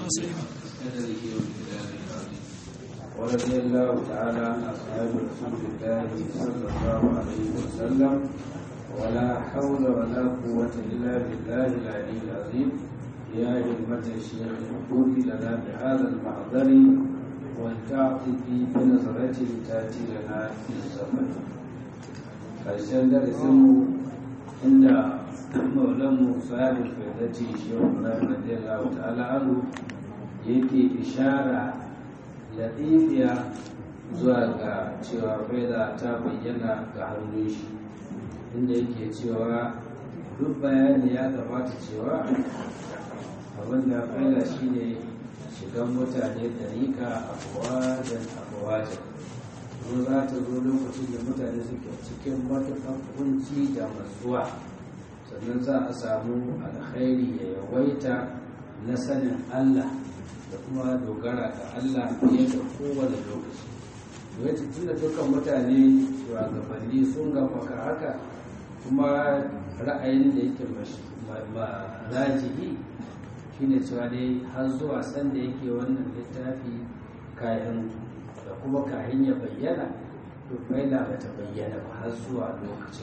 قدره وامتداد العظيم ورضي الله تعالى عن أصحاب رسول الله صلى الله عليه وسلم ولا حول ولا قوة إلا بالله العلي العظيم يا همة الشيخ الحقوق لنا بهذا المحضر ولتعطفي بنظرة تأتي لنا في السفر ƙarshen darasinmu inda maulanmu sahibin faidati shehu ibrahim radiyallahu ta'ala anhu yake ishara latifiya zuwa ga cewa faida ta bayyana ga hannun shi inda yake cewa duk bayani ya gabata cewa abin da faida shine shigan mutane dariƙa afuwajen afuwajen ko za ta zo lokacin da mutane suke cikin matuƙan kunci da matsuwa sannan za a samu alkhairi ya yawaita na sanin Allah da kuma dogara ga Allah fiye da kowane lokaci wata tun da dukkan mutane shugabanni sun gafaka haka kuma ra'ayin da yake rajihi shine cewa dai har zuwa sanda yake wannan littafi kayan da kuma kayan ya bayyana to faila ba ta bayyana ba har zuwa lokacin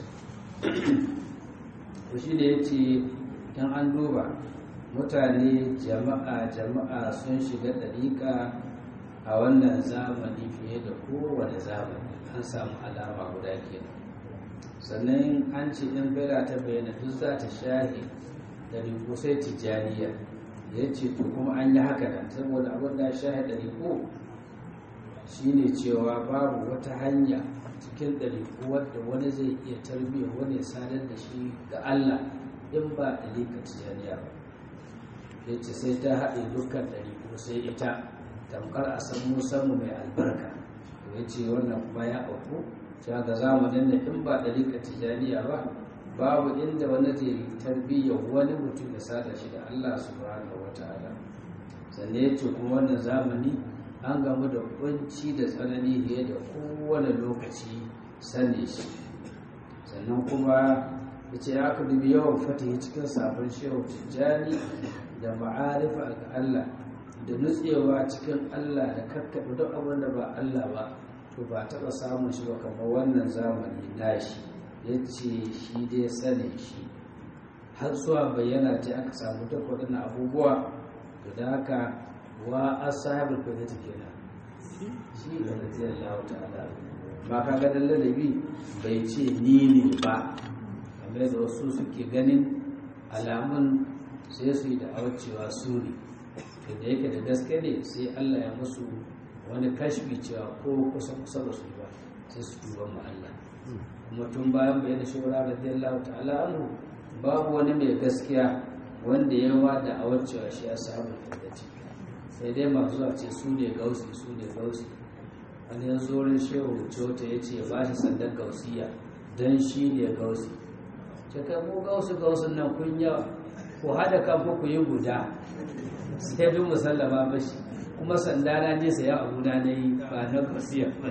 to shi da ya ce in an duba mutane jama'a jama'a sun shiga ɗariƙa a wannan zamani fiye da kowane zamani an samu alama guda kenan sannan an ce in faila ta bayyana duk za ta shahe ɗariƙo sai tijjaniya ya ce to kuma an yi haka nan saboda abin da shahe ɗariƙo shine cewa babu wata hanya cikin ɗariƙu wadda wani zai iya tarbiyyar wani sadar da shi ga Allah in ba ɗariƙa tijaniya ba ya ce sai ta haɗe dukkan ɗariƙu sai ita tamkar a san musammu mai albarka ya ce wannan kuma ya auku cewa ga zamanin da in ba ɗariƙa tijaniya ba babu inda wani zai tarbiyyar wani mutum ya sada shi da Allah subhanahu wa ta'ala sannan ya ce kuma wannan zamani an gamu da kunci da tsanani fiye da kowane lokaci sani shi sannan kuma ya ce aka dubi yawan fatihi cikin sabon shehu tijjani da ma'arifa ga Allah da nutsewa cikin Allah da kakkaɓe duk abin da ba Allah ba to ba taɓa samun shi ba kamar wannan zamani nashi ya ce shi dai sani shi har zuwa bayyana ce aka samu duk waɗannan abubuwa da haka wa ashabul fadati kenan shi ne radiyallahu ta'ala ba ka ga ladabi bai ce ni ne ba kamar da wasu suke ganin alamun sai su yi da cewa su ne da yake da gaske ne sai Allah ya musu wani kashfi cewa ko kusa kusa da su ba sai su duba mu Allah kuma tun bayan bayyana shawara radiyallahu ta'ala anhu babu wani mai gaskiya wanda ya wada a cewa shi ashabul fadati sai dai masu zuwa ce su ne gausi su ne gausi wani yanzu wurin shehu cota ya ce ba shi sandan gausiya don shi ne gausi ce kai mu gausu gausun nan kun yawa ku haɗa kan ku yi guda sai bin musallama mashi kuma sanda na je saya abu na na yi ba na gausiya ba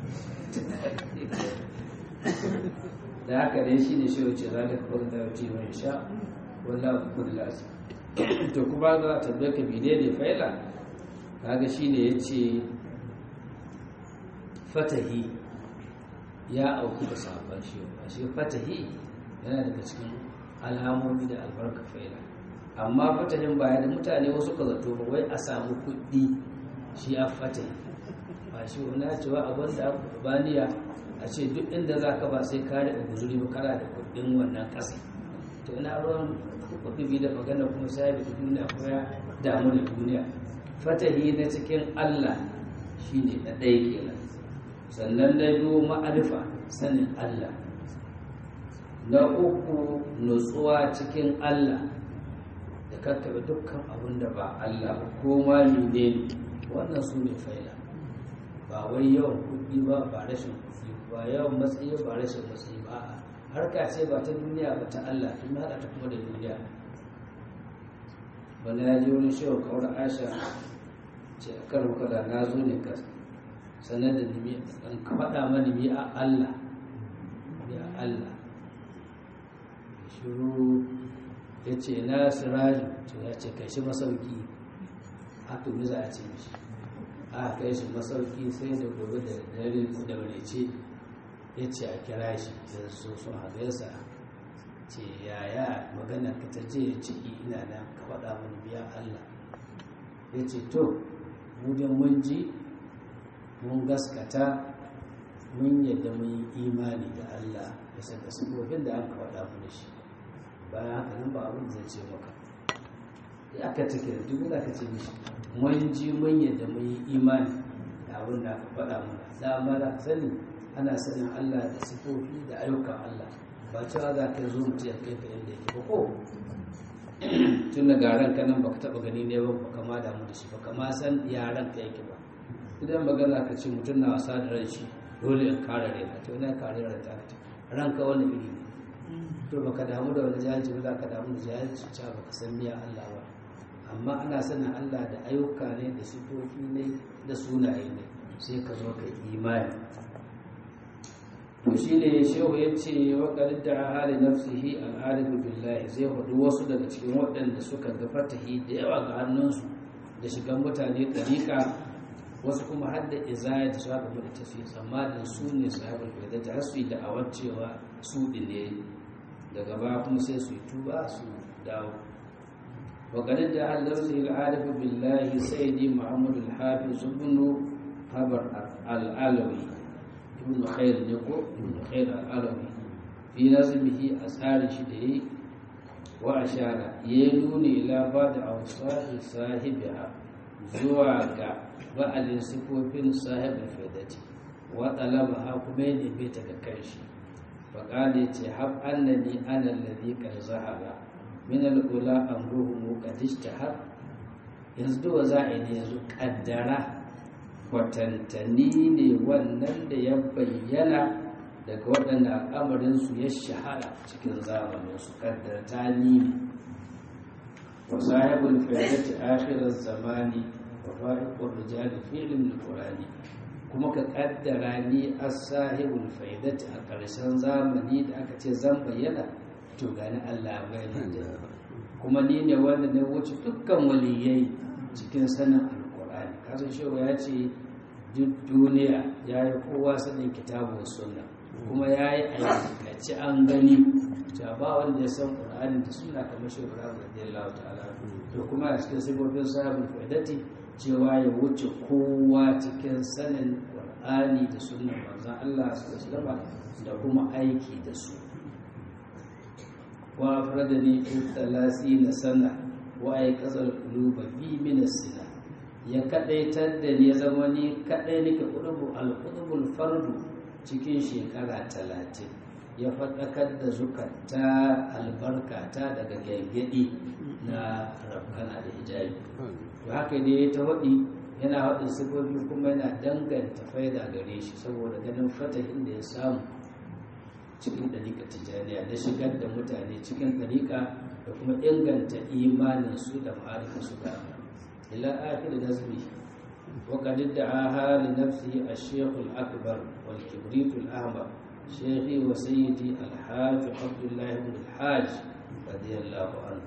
da haka dai shi ne shehu ce za ka kawai da wuce mai sha wallahu kullu to kuma za ta bai ka bide ne faila kaga shine yace fatahi ya auku da sabon shi shi fatahi yana daga cikin alamomi da albarka faila amma fatahin baya da mutane wasu ka zato ba wai a samu kuɗi shi a fatahi ba shi wani cewa abin da baniya a ce duk inda za ka ba sai kare da guzuri ba kana da kuɗin wannan ƙasa to ina ruwan kuɗi da magana kuma sai da duniya ko ya damu da duniya fatahi na cikin Allah shine na ɗaya kenan sannan na biyu ma'arifa sanin Allah na uku nutsuwa cikin Allah da kakkaɓe dukkan abin da ba Allah ba ko ma ne wannan su ne faila ba wai yawan kuɗi ba ba rashin kuɗi ba yawan matsayi ba rashin matsayi ba harka ce ba ta duniya ba ta Allah tun haɗa ta kuma da duniya wani ya ji wani shawar kawar asha ce a karo kada na zo ne ka sanar da nimi an faɗa mani mi a Allah ya Allah shiru ya ce na siraju to ya ce kai shi masauki haka me za a ce mishi a kai shi masauki sai da gobe da dare da ce ya ce a kira shi da so sun hagaisa ce yaya magana ka ta je ya ce ina nan ka faɗa mun biya Allah ya ce to mudin mun ji mun gaskata mun yadda mun yi imani da Allah bisa ga sabobin da aka faɗa mu da shi bayan haka nan ba abin zai ce maka ya aka take da duk da ka ce mishi mun ji mun yadda mun yi imani da abin da aka faɗa mana dama da sani ana sanin Allah da sifofi da ayyukan Allah ba cewa za ka zo mutum ya kai ka inda yake ba ko tun da garan ka nan baka taba gani ne ba baka ma damu da shi baka ma san yaran ka yake ba idan magana ka ce mutum na wasa da ran shi dole in kare rai ka to ina kare rai ta ka ranka wani iri ne to baka damu da wani jahilci ba za ka damu da jahilci cewa baka san miya Allah ba amma ana sanin Allah da ayyuka ne da sifofi ne da sunaye ne sai ka zo ka imani to shi ne shehu ya ce wa da hali nafsihi al'arifu billahi zai hudu wasu daga cikin waɗanda suka ga fatahi da yawa ga hannunsu da shigan mutane ɗariƙa wasu kuma har da izaya da shafa da tafi tsammanin su ne sahabar faida ta hasu da awar cewa su ne daga ba kuma sai su yi tuba su dawo wa da hali nafsihi al'arifu billahi sai ne muhammadu al-hafiz ibn habar al-alawi ibn khair ne ko ibn khair al-arabi fi nazmihi asari shi da yi wa ashara ya nuni ila ba da awsahi sahibiha zuwa ga ba'alin sifofin sahibin faidati wa talabaha kuma ya neme ta ga kanshi faƙali ce hab annani ana alladhi qad zahara min al-ula amruhum qad ishtahar yanzu da za a yi yanzu kaddara kwatantani ne wannan da ya bayyana daga waɗanda al'amarinsu ya shahara cikin zamaninsu kaddarta ni ne wa sahibul fayyati akhirar zamani wa fa'iqur rijali filin alqurani kuma ka kaddara ni as-sahibul fayyati a ƙarshen zamani da aka ce zan bayyana to gani Allah bayyana kuma ni ne wanda na wuce dukkan waliyai cikin sanin alqurani kasan shewa ya ce duk duniya ya yi kowa sanin kitabun sunna kuma ya yi aikaci an gani cewa ba wanda ya san ƙur'ani da suna kamar shi ƙur'ani radiyallahu ta'ala to kuma a cikin sifofin sahabin faidati cewa ya wuce kowa cikin sanin ƙur'ani da sunnan manzon Allah sallallahu alaihi da kuma aiki da su wa afradani fi na sana wa ay qazal quluba bi min as-sina ya kadaitar da ni ya zama ni kadai nake kudubu al-qudubul fardu cikin shekara talatin ya faɗakar da zukata albarkata daga gaggadi na rafkana da hijabi to haka ne ta waɗi yana haɗin sifofi kuma yana danganta faida gare shi saboda ganin fatahin da ya samu cikin ɗariƙa tijjaniya da shigar da mutane cikin ɗariƙa da kuma inganta imaninsu da ma'arifinsu da ila akhir nazmi وقد ادعاها لنفسه الشيخ الأكبر والكبريت الأحمر شيخي وسيدي الحاج عبد الله بن الحاج رضي الله عنه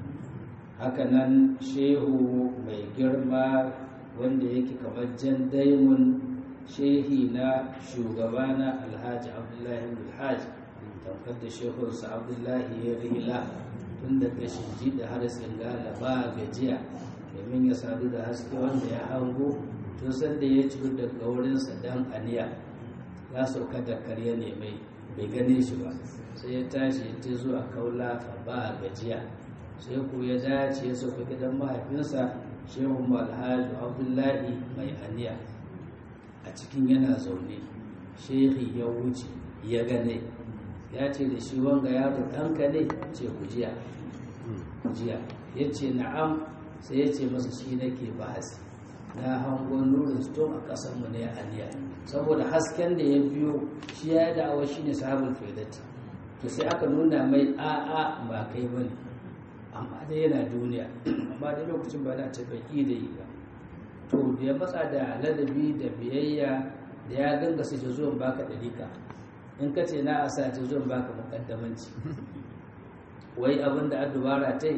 hakanan shehu mai girma wanda yake kamar jan daimun shehi na shugabana alhaji abdullahi bin alhaji tamkar da shehunsa abdullahi ya rila tun da kashin ji da har tsingala ba gajiya domin ya sadu da haske wanda ya hango tun sanda ya ciro daga wurinsa dan aniya ya sauka da karya ne mai bai gane shi ba sai ya tashi ya ce zuwa kaula ba gajiya sai ku ya dace ya sauka gidan mahaifinsa shehu alhaji abdullahi mai aniya a cikin yana zaune shehi ya wuce ya gane ya ce da shi wanga yaro ɗanka ne ce kujiya kujiya ya ce na'am sai ya ce masa shi nake bahasi na hango nurin stone a ƙasarmu ne aniya saboda hasken da ya biyo shi ya da'awa shi ne sahabul faidati to sai aka nuna mai a'a ba kai ba ne amma dai yana duniya amma dai lokacin ba na ce bai da yi ba to da ya matsa da ladabi da biyayya da ya ganga su ce zuwan baka ɗarika in ka ce na a sa ce zuwan baka mukaddamanci wai abin da dubara ta yi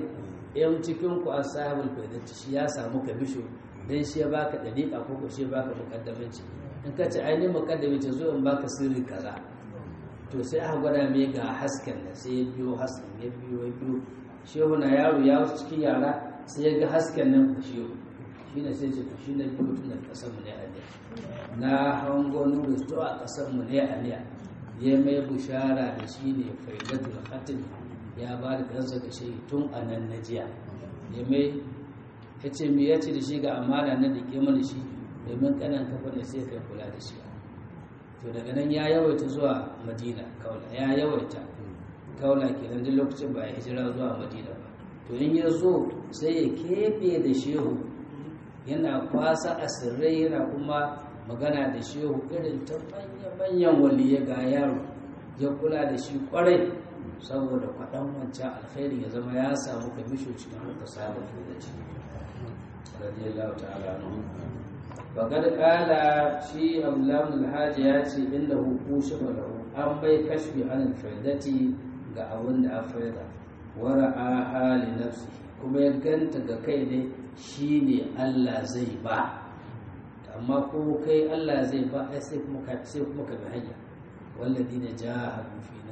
yan cikin ku ashabul faidati shi ya samu kamisho dan shi ya baka dariƙa ko ko shi ya baka mukaddamanci in ka ce ainihin mukaddamanci zo in baka sirri kaza to sai aka gwada mai ga hasken da sai ya biyo hasken ya biyo ya biyo shehu na yaro ya wasu cikin yara sai ya ga hasken nan ku shehu shi ne sai ce to shi na biyo tun da kasar mu ne a ne na hango nuru to a kasar mu ne a ne ya mai bushara da shi ne faidatul khatim ya ba da kansa ga shi tun a nan na jiya ya mai ya ce me ya ce da shi ga amana na da ke mana shi domin kanan kafa ne sai kai kula da shi to daga nan ya yawaita zuwa madina kaula ya yawaita kaula kenan duk lokacin ba ya hijira zuwa madina ba to in ya zo sai ya keɓe da shehu yana kwasa asirrai yana kuma magana da shehu irin ta manya-manyan waliya ga yaro ya kula da shi kwarai saboda kwaɗan wancan alkhairi ya zama ya samu kamisho cikin harkar sabon da ciki radiyallahu ta'ala anhu faƙar ƙala shi abdullahi alhaji ya ce inda huku shi lahu an bai kashfi an faidati ga abin da a faida wara a hali nafsi kuma ya ganta ga kai ne shi ne allah zai ba amma ko kai allah zai ba ai sai kuma ka sai kuma ka bi hanya wallazi na jahadu fina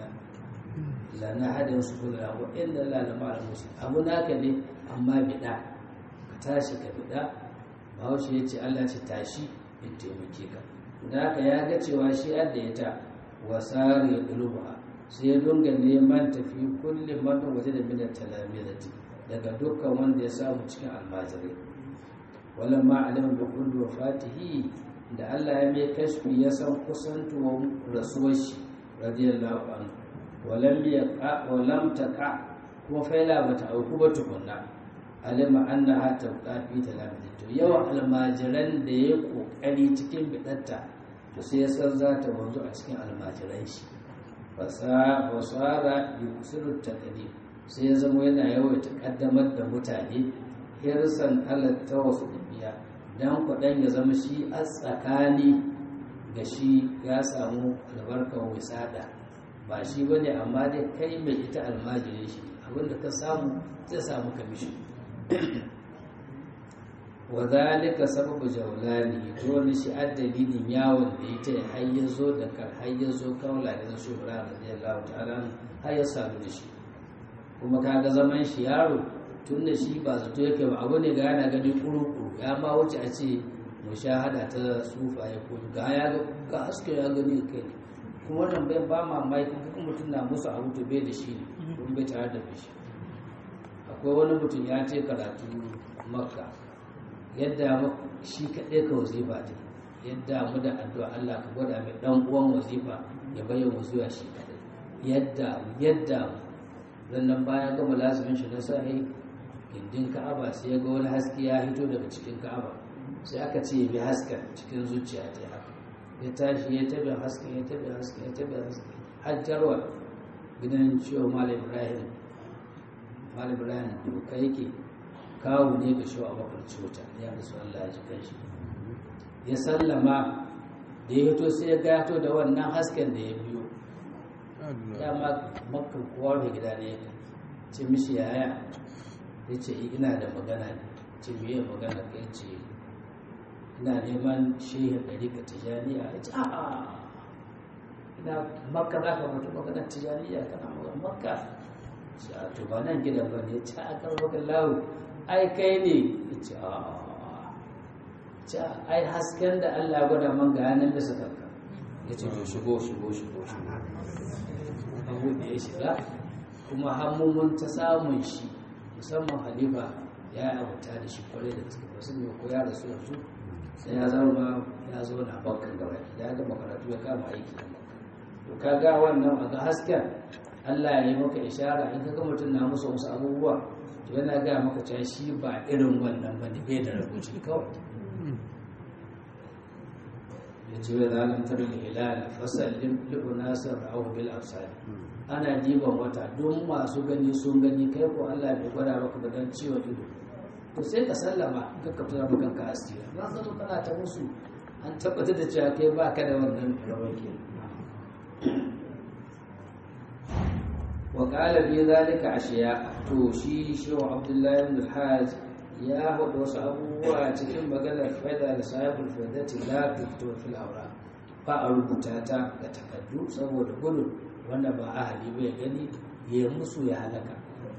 la na hada su kula wa inda la la ma'al musin abu naka ne amma bida ka tashi ka bida bahaushe ya ce allah ce tashi in taimake ka da haka ya ga cewa shi adda ya ta wasari ya ɗuluba sai ya dunga neman tafi kulle man waje da minar talamizati daga dukkan wanda ya samu cikin almajirai wala ma alama bi kulli wafatihi da allah ya mai kashfi ya san kusantuwar rasuwar shi radiyallahu anhu walam yaqa walam taqa kuma faila bata auku ba tukunna alima annaha tabqa fi talamidi to yawan almajiran da ya kokari cikin bidatta to sai ya san za ta wanzu a cikin almajiran shi fasa wasara yusiru taqdim sai ya zama yana yawaita kaddamar da mutane hirsan halatta wasu dubiya dan kudan ya zama shi a tsakani ga shi ya samu albarkar wisada ba shi bane amma dai kai mai ita almajirin shi abinda ka samu zai samu kamishin wa zalika sababu jawlani dole shi addalilin yawon da ita ya har zo da kan har zo kaula da su bura radiyallahu ta'ala har ya sadu da shi kuma kaga zaman shi yaro tun da shi ba zato yake ba abu ne ga yana gani kuru-kuru ya ma wuce a ce mushahada ta sufa ya ko ga ya ga haske ya gani kai kuma wannan bai ba mamaki kuma mutum na musu abu to bai da shi ne kuma bai tare da shi akwai wani mutum ya ce karatu makka yadda shi kaɗai ka wazifa ta yadda mu da addu'a Allah ka gwada mai ɗan uwan wazifa ya bayyana wazifa shi kaɗai yadda yadda nan bayan gama lazumin shi na sahi gindin ka'aba sai ya ga wani haske ya hito daga cikin ka'aba sai aka ce ya bi hasken cikin zuciya ta haka ya tashi ya tabi hasken ya tabi hasken ya tabi hasken hajjarwa gidan ciwo malam ibrahim malam ibrahim doka yake kawo ne ga shi a bakar cuta ya rasu Allah ya ji kanshi ya sallama da ya hito sai ya gato da wannan hasken da ya biyo dama makar kowa mai gida ne ce mishi yaya ya ce ina da magana ne ce miye magana kai ce ina neman shehin ɗari ka tijaniya ya ce a'a ina makka za ka mutu magana tijaniya kana magana makka a to ba nan gidan ba ne ta aka maka lawo ai kai ne ce a ce ai hasken da Allah gwada man ga yanar da suka ka ya ce to shigo shigo shigo shigo abu da ya shiga kuma hammumun ta samun shi musamman halifa ya yi abuta da shi kwarai da gaske ba sun ko ya rasu yanzu sai ya zama ya zo na bakkan gaba ya gama karatu ya kama aiki da bakkan to ka ga wannan a ga hasken Allah ya yi maka ishara in ka ga mutum na musu wasu abubuwa to yana ga maka cewa shi ba irin wannan ba ne bai da rubuci kawai ya ce wai zalantar da hilal fasallin li'unasar ra'ahu bil absar ana diban wata don masu gani sun gani kai ko Allah bai gwada maka ba don ciwon ido to sai ka sallama ka ka tura maka kanka asiri ba ka zo kana ta musu an tabbatar da cewa kai ba ka da wannan rawar ke wa qala bi zalika ashiya to shi shehu abdullahi ibn al-hajj ya hudu wasu abubuwa cikin maganar faida da sahibul faidati la tuktu fil awra fa a rubuta ta ga takaddu saboda gudun wanda ba ahali bai gani ya musu ya halaka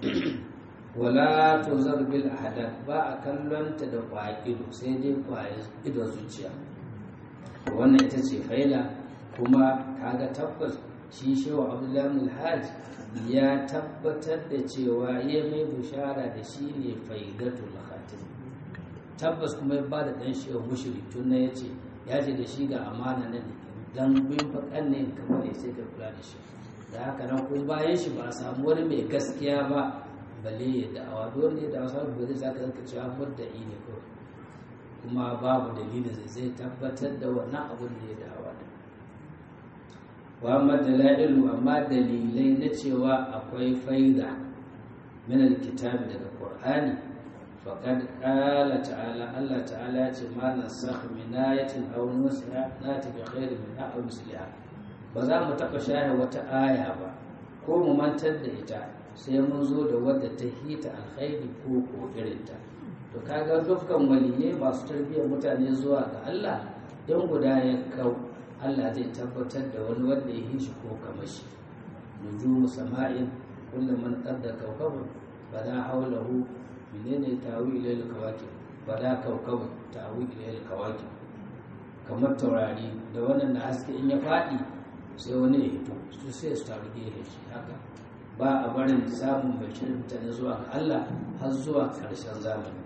wala tuzar bil ahadan ba a kallonta da kwaƙido sai dai kwaye ido zuciya wannan ita ce faila kuma kaga tabbas shi shewa abdullahi alhaj ya tabbatar da cewa ya mai bushara da shi ne faidatul khatim tabbas kuma ya ba da dan shewa mushri tun na yace ya ce da shi ga amana nan dan bin fakan ne kamar ya sai ka kula da shi da haka nan ko bayan shi ba a samu wani mai gaskiya ba balle ya da'awa dole ne da wasu ba zai zaka zanka cewa mudda'i ne kawai kuma babu dalilin zai zai tabbatar da wannan abin da ya da'awa da wa amma dalailu amma dalilai na cewa akwai faida min alkitabi daga qur'ani faqad qala ta'ala Allah ta'ala ya ce ma nasakh min ayatin aw nusra nati bi khairin min aw misliha ba za mu taɓa share wata aya ba ko mu mantar da ita sai mun zo da wadda ta hita alkhairi ko ko irinta to kaga dukkan waliyai masu tarbiyyar mutane zuwa ga Allah don guda ya kau Allah zai tabbatar da wani wanda ya shi ko kamar shi nujumu sama'in kullu man qadda kawkabun bada hawlahu menene tawi ilal kawakib bada kawkabun tawi ilal kawakib kamar taurari da wannan na haske in ya faɗi sai wani ya hito su sai su taru gefe shi haka ba a barin samun bashirin mutane zuwa ga Allah har zuwa ƙarshen zamani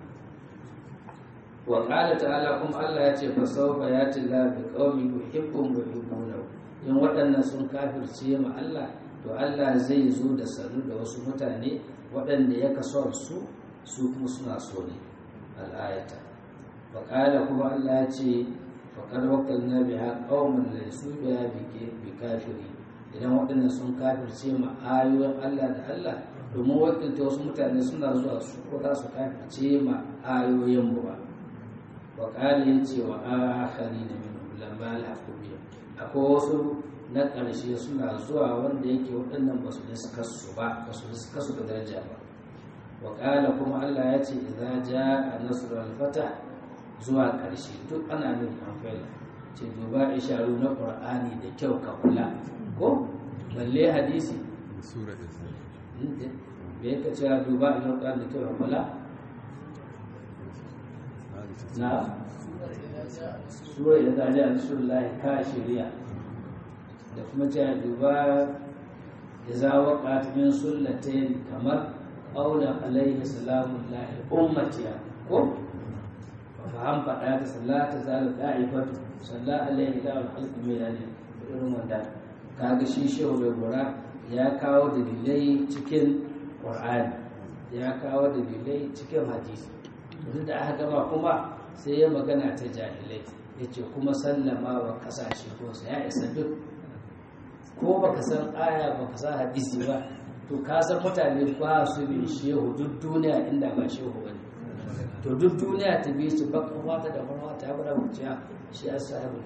wa ƙala ta'ala kuma Allah ya ce fa sawfa yati la bi qaumin yuhibbun wa yuhibbuna in waɗannan sun kafirce ma Allah to Allah zai zo da sanu da wasu mutane waɗanda ya kaso su su kuma suna so ne al'ayata wa ƙala kuma Allah ya ce faqad waqalna biha qauman laysu biha bi kafiri idan waɗannan sun kafirce ma ayoyin Allah da Allah domin wakilta wasu mutane suna zuwa su ko za su kafirce ma ayoyin mu ba wa ƙali ya ce wa akari da min ulama alhaku biyu akwai wasu na ƙarshe suna zuwa wanda yake waɗannan ba su riska su ba ba su riska su da daraja ba wa ƙala kuma Allah ya ce idza jaa nasrul fata zuwa ƙarshe duk ana nufin an faila ce duba isharu na qur'ani da kyau ka kula ko balle hadisi sura me yake cewa duba a qur'ani da kyau ka kula na sura da ta ji a rasulullahi ka shirya da kuma cewa duba da za waka min sullatain kamar ƙaula alaihi salamun lahi ummatiya ko faham faɗa ta sallata zalu da'ifatu salla alaihi da alhalqu mai dani irin wanda kaga shi shehu bai gura ya kawo dalilai cikin qur'ani ya kawo dalilai cikin hadisi duk da aka gama kuma sai ya magana ta jahilai ya ce kuma sallama wa kasashe ko ya isa duk ko baka san aya baka san hadisi ba to ka san mutane ba su bi shehu duk duniya inda ba shehu ba ne to duk duniya ta bi su baka wata da kuma ta bada wuciya shi ya sa abu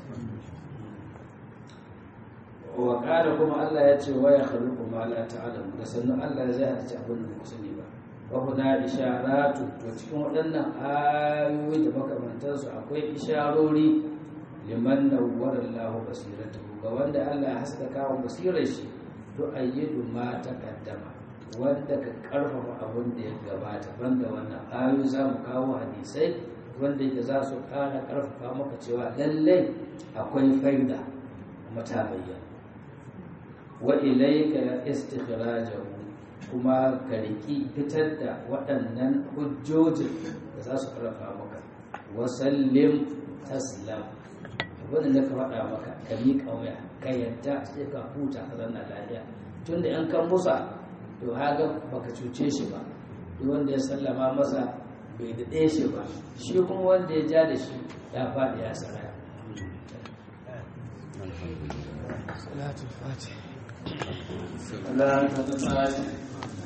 wa kada kuma Allah ya ce wa ya khaluqu ma la ta'lamu da sannan Allah zai halitta abin da ku sani ba wahuna isharatu to cikin waɗannan ayoyi da makamantansu akwai isharori liman nawwara Allahu basiratahu ga wanda Allah ya haska kawo basirar shi to ayyidu ma taqaddama wanda ka karfafa abin da ya gabata banda wannan ayoyi za mu kawo hadisai wanda yake za su ƙara karfafa maka cewa lallai akwai faida kuma ta bayyana wa ilayka istikhrajahu kuma ka riki fitar da waɗannan hujjojin da za su ƙarfa maka wasallim taslam abin da ka faɗa maka ka miƙa waya ka yadda sai ka huta ka zanna lafiya tun da yan kan musa to haga baka cuce shi ba duk wanda ya sallama masa bai daɗe shi ba shi kuma wanda ya ja da shi ya faɗi ya saraya salatul fatih Allah ta